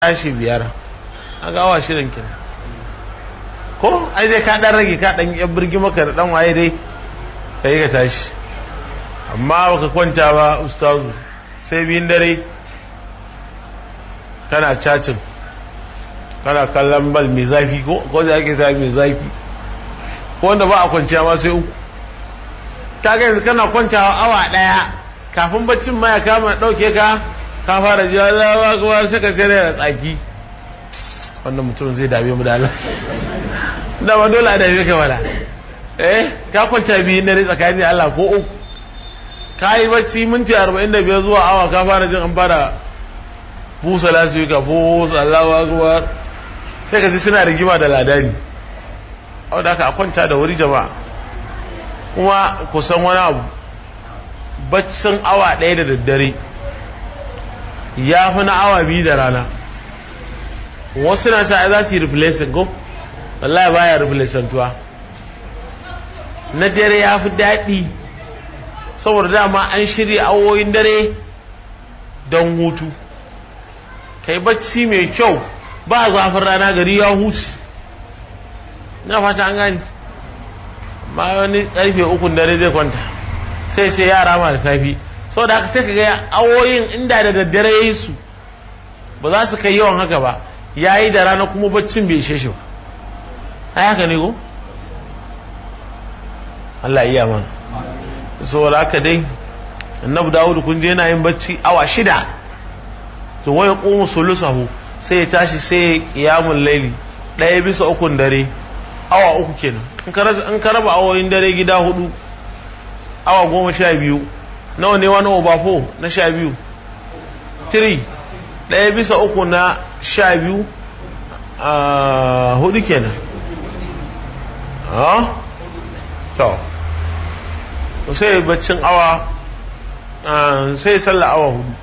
tashi biyar a ga awa shirin kenan ko ai dai ka dan rage ka dan yan birgi maka da dan waye dai kai ka tashi amma baka kwanta ba ustazu sai biyun dare kana cacin kana kallon bal mai zafi ko ko da ake sa mai zafi ko wanda ba a kwanciya ma sai uku kaga yanzu kana kwantawa awa daya kafin baccin ma ya kama dauke ka ka fara ji Allah ba kuma sai ka sai da tsaki wannan mutum zai dame mu da Allah da ba dole a dame ka wala eh ka kwanta biyu dare tsakanin Allah ko uku ka yi bacci minti 45 zuwa awa ka fara jin an fara busa lasu ka busa Allahu akbar sai ka ji suna rigima da ladani au da ka kwanta da wuri jama'a kuma kusan wani abu baccin awa ɗaya da daddare ya fi na awa biyu da rana wasu na ta za su yi replacing ko wallahi baya replacing tuwa na dare ya fi daɗi saboda dama an shirya awoyin dare don hutu kai bacci mai kyau ba zafin rana gari ya huce na fata an gani ma wani karfe ukun dare zai kwanta sai sai yara ma da safi sau da haka sai ka ga awoyin inda da daddare ya yi su ba za su kai yawan haka ba ya yi da rana kuma baccin bai ishe shi ba ai haka ne ko Allah iya mana saboda haka dai annabi Dawud kun je yana yin bacci awa shida to waya qumu sulusahu sai ya tashi sai ya qiyamul laili ɗaya bisa ukun dare awa uku kenan in ka raba awoyin dare gida hudu awa goma sha biyu nawa ne wani obafo na sha biyu tiri ɗaya bisa uku na sha biyu a hudu kenan to sai baccin awa sai sallah awa hudu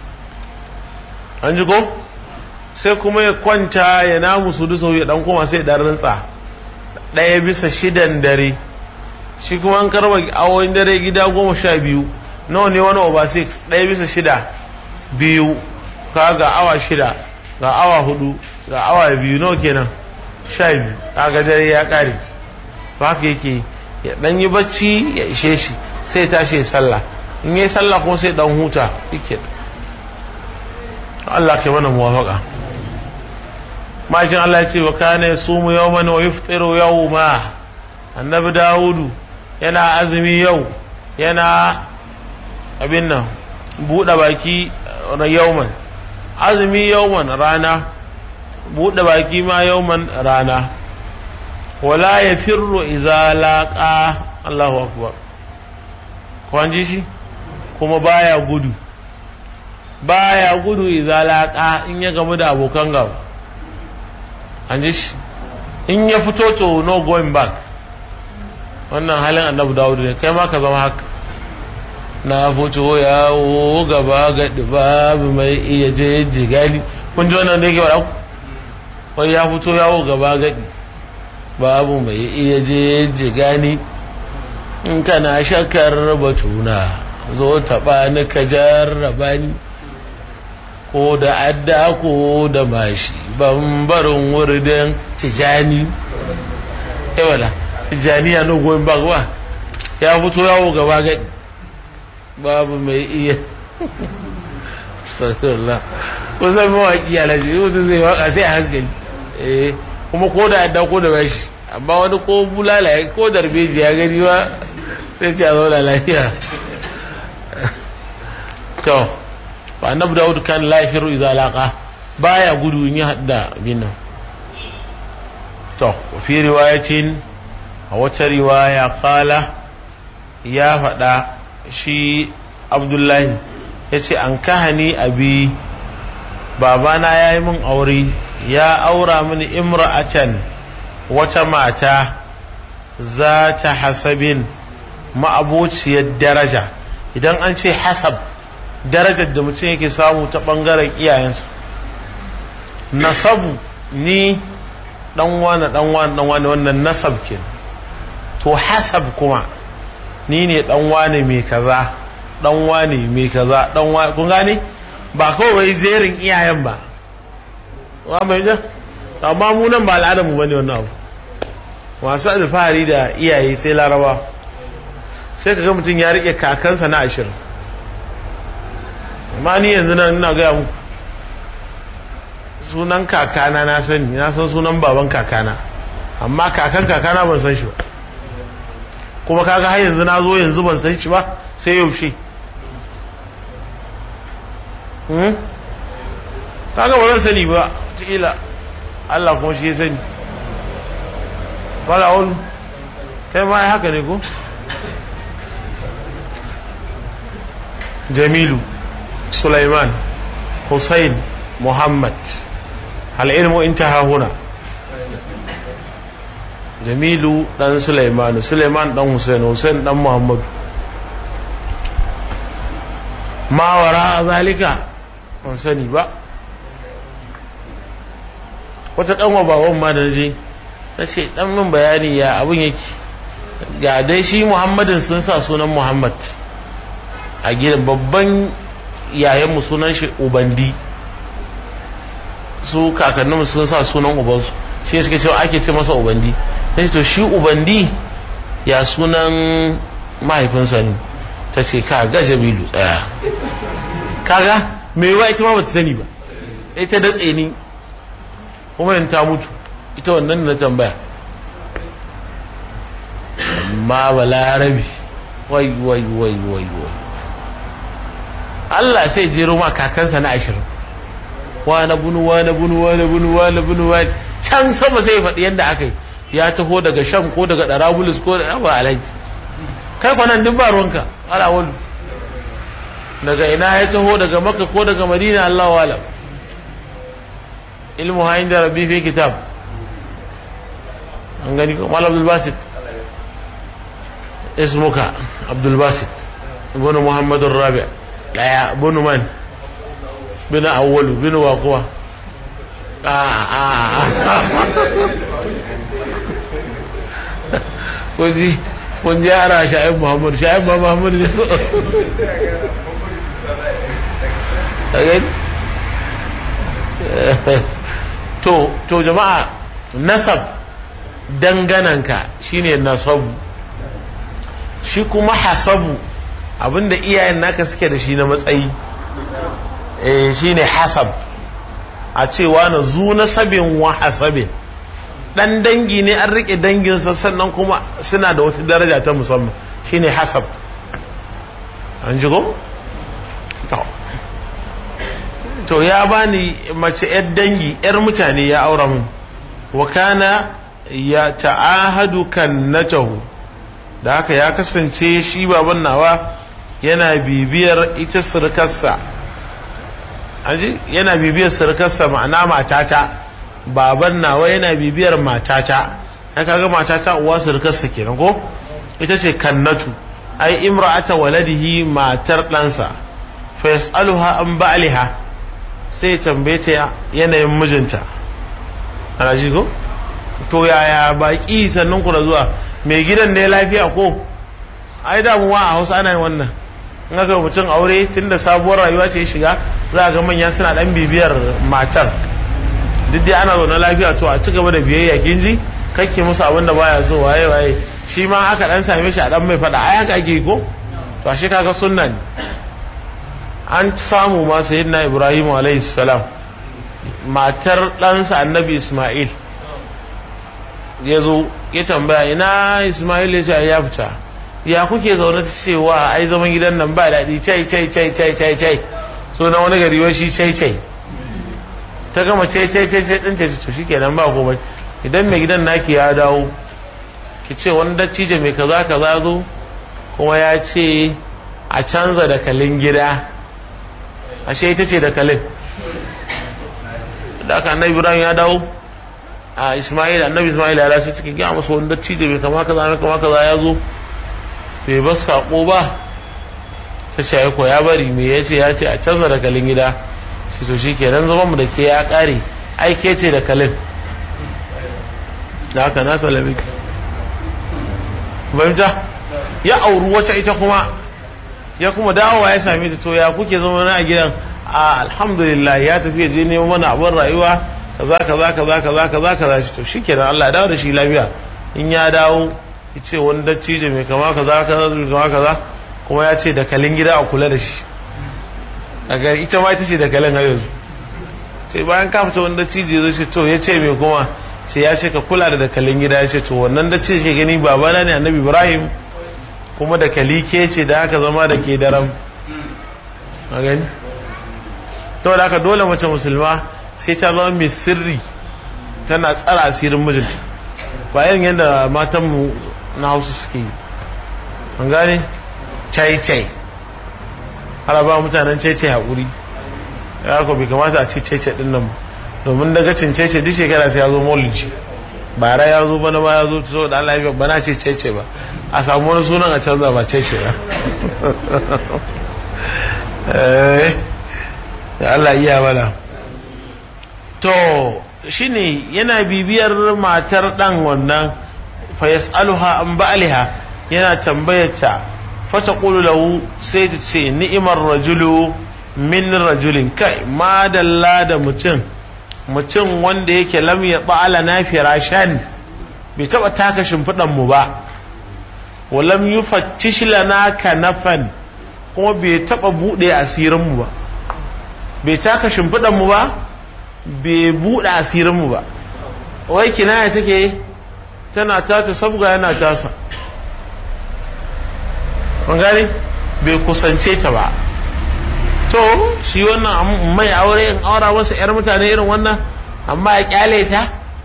an ji ko sai kuma ya kwanta ya namu su dusa ya dan koma sai dan rintsa ɗaya bisa shidan dare shi kuma an karba awoyin dare gida goma sha biyu nawa ne wani over six ɗaya bisa shida biyu ka ga awa shida ga awa hudu ga awa biyu nawa kenan sha biyu kaga dare ya ƙare ba haka yake ya ɗan yi bacci ya ishe shi sai tashi ya sallah in yi sallah kuma sai ɗan huta yake Allah ke mana muwafaka makin Allah ya ce wa kana yasumu yawman wa yuftiru yawma annabi Dawudu yana azumi yau yana abin nan buɗe baki yauman azumi yauman rana buɗe baki ma yauman rana wala ya firro iza laƙa Allahu akbar kwanji shi kuma baya gudu baya gudu iza laƙa in ya gamu da abokan gaba an ji shi in ya fito to no going back wannan halin annabi dawudu ne kai ma ka zama haka na fito yawo gaba gaɗi babu mai iya je jigali kun ji wannan da yake faɗa wai ya fito yawo gaba gaɗi babu mai iya je jigani in kana shakar batuna zo taɓa ni ka jarraba ni ko da adda ko da mashi bambarin wurin tijani ewala tijaniya no goyin ba ya fito yawo gaba gaɗi babu mai iya sallallahu kusan mawaƙi alaji wata zai waka sai a hankali eh kuma ko da adda ko da bashi amma wani ko bulala ya ko darbeji ya gani ba sai ce a zauna lafiya to ba annabi dawud kan lafiru idza laqa baya gudu in ya hadda binnan to fi riwayatin a wata riwaya kala ya faɗa shi abdullahi ya ce an kahani abi babana ya yi min aure ya aura mini imra'atan wata mata za ta hasabin ma'abociyar daraja idan an ce hasab darajar da mutum yake samu ta ɓangaren iyayensa nasabu ni ɗan wane ɗan wane ɗan wane wannan nasab ke to hasab kuma ni ne ɗan wane mai kaza ɗan wane mai kaza ɗan wane kun gane ba kawai jerin iyayen ba wa mai ja amma mu nan ba al'adar mu bane wannan abu masu alfahari da iyaye sai laraba sai ka ga mutum ya rike kakansa na ashirin amma ni yanzu nan ina gaya muku sunan kakana na sani na san sunan baban kakana amma kakan kakana ban san shi ba kuma kaga har yanzu na zo yanzu ban san shi ba sai yaushe kaga ba zan sani ba cikila Allah kuma shi ya sani wala wani kai ma haka ne ko jamilu sulaiman hussein muhammad al'ilmu intaha huna jamilu dan sulaimanu sulaiman dan hussein hussein dan muhammadu ma wara zalika ban sani ba wata kanwa baban ma da je ta ce dan min bayani ya abin yake ga dai shi muhammadin sun sa sunan muhammad a gidan babban yayanmu sunan shi ubandi su kakanninmu sun sa sunan ubansu shi suka ce ake ce masa ubandi sai to shi ubandi ya sunan mahaifinsa ne ta ce ka ga jamilu tsaya kaga mai wa ita ma bata sani ba ita da tseni kuma yin ta mutu ita wannan na tambaya amma balarabi wai wai wai wai wai Allah sai jero ma kakansa na ashirin wane bunu wane bunu wane bunu wane bunu wane can sama sai faɗi yadda aka yi ya taho daga sham ko daga ɗarabulus ko da ba alhaji kai kwanan duk ba ruwanka ala wani daga ina ya taho daga makka ko daga madina Allah wa alam ilmu ha inda rabbi fi kitab an gani ko mal abdul basit ismuka abdul basit ibn muhammad rabi daya ibn man bin awwalu bin waquwa a a kunji kun ji ara sha'ib muhammad sha'ib muhammad ne to to jama'a nasab dangananka shine nasabu shi kuma hasabu abinda iyayen naka suke da shi na matsayi eh shine hasab a cewa na zu nasabin wa hasabin dan dangi ne an rike danginsa sannan kuma suna da wata daraja ta musamman shine hasab an ji ko to ya bani mace yar dangi yar mutane ya aura mun wa kana ya ta'ahadu kannatahu da haka ya kasance shi baban nawa yana bibiyar ita surkarsa aji yana bibiyar surkarsa ma'ana matata baban nawa yana bibiyar matata ya kaga matata uwa surkarsa kenan ko ita ce kannatu ai imra'ata waladihi matar ɗansa fa yas'aluha an ba'liha sai tambaye ta yanayin mijinta ana ji ko to yaya baki sannan ku da zuwa mai gidan ne lafiya ko ai damuwa a hausa ana yin wannan in aka mutum aure tun da sabuwar rayuwa ce shiga za ga manya suna dan bibiyar matar duk dai ana zaune lafiya to a ci gaba da biyayya kin ji kake musu abin da baya so waye waye shi ma aka dan same shi a dan mai fada ai haka ake ko to ashe kaga sunna ne an samu ma sayyidina ibrahim alayhi salam matar ɗansa annabi isma'il ya zo ya tambaya ina isma'il ya ce ya fita ya kuke zaune ta cewa ai zaman gidan nan ba daɗi cai cai cai cai cai cai so na wani gari shi cai cai ta gama cai cai cai cai ɗin ta to shi kenan ba komai idan mai gidan naki ya dawo ki ce wani dattijo mai kaza kaza zo kuma ya ce a canza da kalin gida ashe ita ce da kalin da aka annabi ibrahim ya dawo a ismail annabi ismail ya sai cikin gaya masa wani dattijo bai kama kaza mai kama kaza ya zo bai bar sako ba ta ce ko ya bari me ya ce ya ce a canza da kalin gida shi to shi kenan zaman mu da ke ya kare ai ke ce da kalin da haka na salami fahimta ya auri wata ita kuma ya kuma dawowa ya same ta to ya kuke zama na a gidan a alhamdulillah ya tafi je neman mana abin rayuwa kaza kaza kaza kaza kaza kaza shi to shikenan Allah ya dawo da shi lafiya in ya dawo ya ce wani dattijo mai kama kaza kaza mai kama kaza kuma ya ce dakalin gida a kula da shi daga ita ma ita ce dakalin har yanzu sai bayan ka fita wani dattijo zai ce to ya ce mai kuma sai ya ce ka kula da dakalin gida ya ce to wannan dattijo ke gani babana ne annabi ibrahim kuma dakali ke ce da aka zama da ke daram a gani to da aka dole mace musulma sai ta zama mai sirri tana tsara asirin mijinta ba irin yadda matanmu na hausa suke yi an gane cai-cai har ba mutanen cai-cai haƙuri ya ko bai kamata a ci cai-cai ɗin nan domin daga cin cai-cai duk shekara sai ya zo maulidi bara ya zo bana ba ya zo so da Allah ya bana ce cai-cai ba a samu wani sunan a canza ba cai-cai ba ya Allah iya mana to shine yana bibiyar matar dan wannan fa yas'aluha an ba'liha yana tambayar ta fa taqulu lahu sai ta ce ni'imar rajulu min rajulin kai madalla da mutum mutum wanda yake lam ya ba'ala na firashan bai taba taka shimfidan mu ba wa lam yufattish lana kanafan kuma bai taba bude asirin mu ba bai taka shimfidan mu ba bai buɗe asirinmu ba wai kinaya take tana tata sabga yana tasa gani bai kusance ta ba to shi wannan mai aure in aura wasu 'yar mutane irin wannan amma ya kyale ta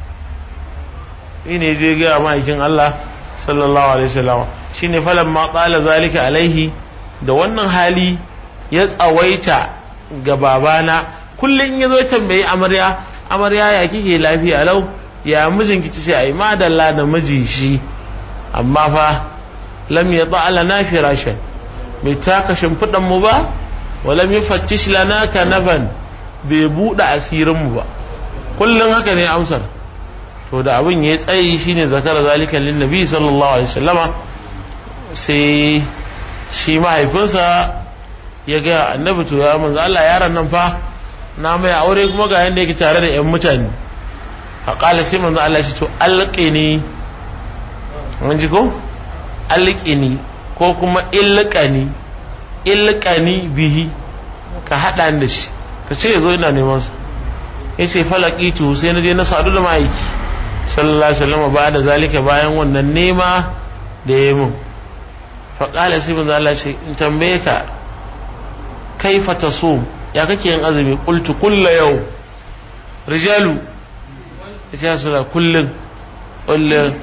ne je gaya ma'aikin Allah sallallahu alaihi wasallam shine falan ma qala zalika alaihi da wannan hali ya tsawaita ga babana kullum ya zo tambayi amarya amarya ya kike lafiya lau ya mijinki ci sai ai madalla da miji shi amma fa lam yata lana firashan bai taka shimfiɗan mu ba wa lam yufattish lana kanaban bai buɗe asirin mu ba kullum haka ne amsar to da abin ya tsayi shine zakara zalika lin nabi sallallahu alaihi wasallama sai shi mahaifinsa ya ga annabi to ya manzo Allah yaron nan fa na mai aure kuma ga yanda yake tare da yan mutane a kala sai manzo Allah ya ce to alqini mun ji ko alqini ko kuma ilqani ilqani bihi ka hada da shi ka ce yazo ina neman sa yace falaqitu sai na je na sadu da ma'aiki sallallahu alaihi wasallam ba da zalika bayan wannan nema da yayi mun fa kala sai manzo Allah ya ce in tambaye ka kaifa tasum ya kake yin azumi qultu kullu yau rijalu ya su da kullun kullun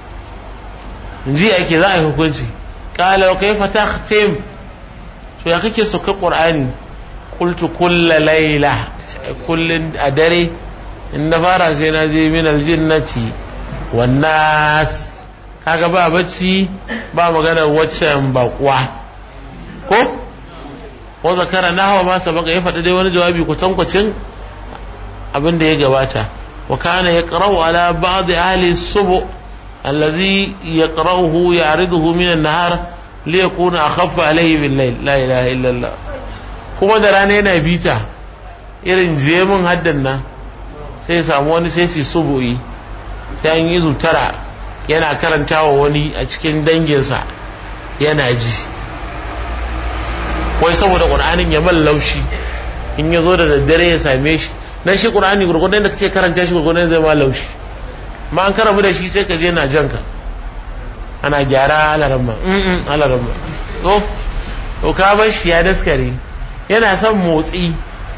ji ake za a yi hukunci qala wa kaifa takhtim to ya kake sauka qur'ani qultu kullu layla kullun a dare in na fara sai na je min aljinnati wan nas kaga ba bacci ba maganar waccan bakwa ko wa zakara nahwa ma sabaka ya faɗi dai wani jawabi kutankwacin abin da ya gabata wa kana yaqra'u ala ba'd ahli subu allazi yaqra'uhu ya'riduhu min an-nahar li yakuna akhaffa alayhi bil layl la ilaha illa Allah kuma da rana yana bita irin jemin haddan nan sai samu wani sai su subu'i sai an yi zutara yana karantawa wani a cikin danginsa yana ji wai saboda ƙur'anin ya man laushi in ya zo da daddare ya same shi dan shi ƙur'ani gurgurdan da kake karanta shi gurgurdan zai ma laushi ma an karamu da shi sai ka je na janka ana gyara alaramma mm alaramma to to ka bar shi ya daskare yana son motsi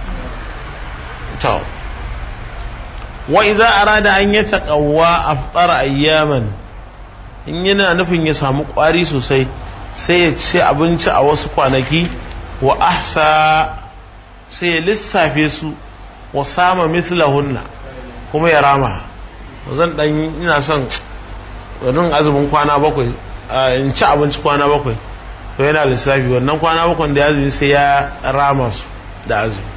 to wa idza arada an yataqawwa aftara ayyaman in yana nufin ya samu kwari sosai sai ya ci abinci a wasu kwanaki wa ahsa sai ya lissafe su wa sama mislahunna kuma ya rama zan dan ina son wannan azumin kwana bakwai in ci abinci kwana bakwai to yana lissafi wannan kwana bakwai da azumi sai ya rama su da azumi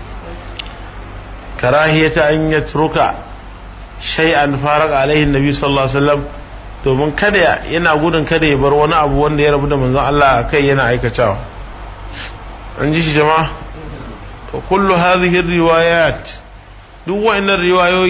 karahiyata an yatruka shay'an faraq alaihi nabi sallallahu alaihi wasallam domin kada yana gudun kada ya bar wani abu wanda ya rabu da manzon Allah kai yana aikatawa an ji shi jama'a to kullu hadhihi riwayat duk wa'annan riwayoyi